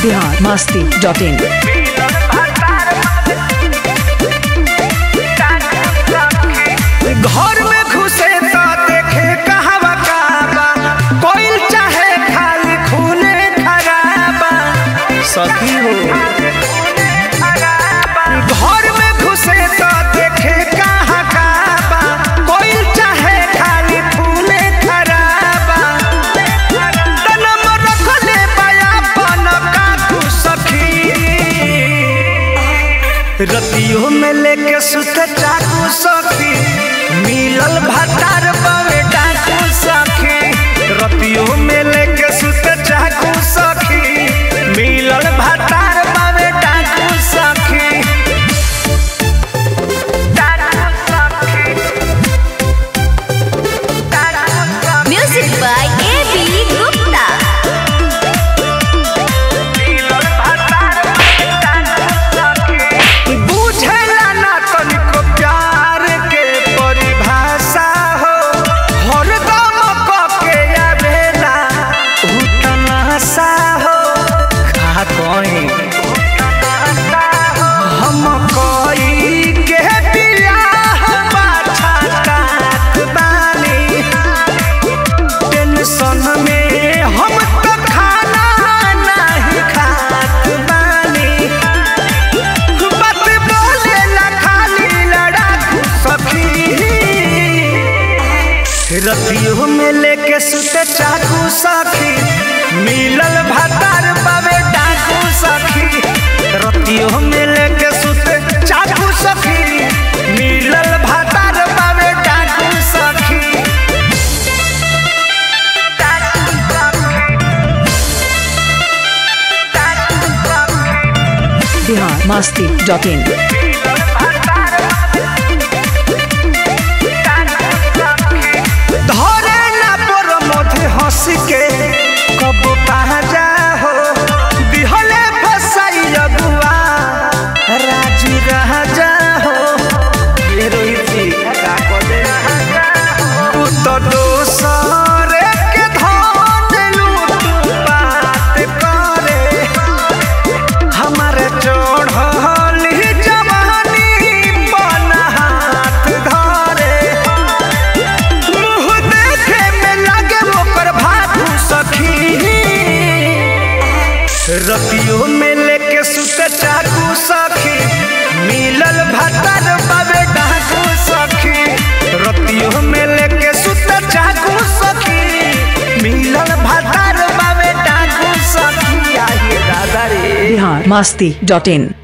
Bihar Masti dot in घर में घुसे तो देखे कहवा काबा कोई चाहे खाली खूने खराबा सखी हो घर में घुसे तो देखे कहाँ काबा कोई चाहे खाली खूने खराबा तनम रखले बया पन काकू सखी रतियों में लेके सुत चाकू सखी मिलल भतार बवे डाकू सखी रतियों में लेके सुत चाकू सखी मिलल भतार बवे डाकू सखी डाकू सखी डाकू सखी Music by A.B. Gupta. बुझेला ना तनिको प्यार के परिभाषा हो हरदम कके आवेला उतनासा हो खा कहीं हम कोई के बियाह पाछा काट बानी टेंशन में हम तो खाना नहीं खात बानी बात बोले ला खाली लड़ाकू सखी रतियों में लेके सुते चाकू सखी मिलल भतार बाबे डाकू सखी रतियों में लेके सुते चाकू सखी मिलल भतार बाबे डाकू सखी डाकू सखी बिहार मस्ती डॉट इन धरे ना पर मधे हंस के कब जा हो दिहले फसाई अगुआ राजी राजा हो ये रोहित जी का कदे तू तो दोसर के धन लूट बात करे हमारे चढ़ल जवानी बन हाथ धरे मुँह देखे में लगे ओकर भागू सखी रतियों में लेके सुते चाकू सखी मिलल भतर बाबे डाकू सखी रतियों में लेके सुते चाकू सखी मिलल भतर बाबे डाकू सखी आइए दादा रे बिहार मस्ती डॉट इन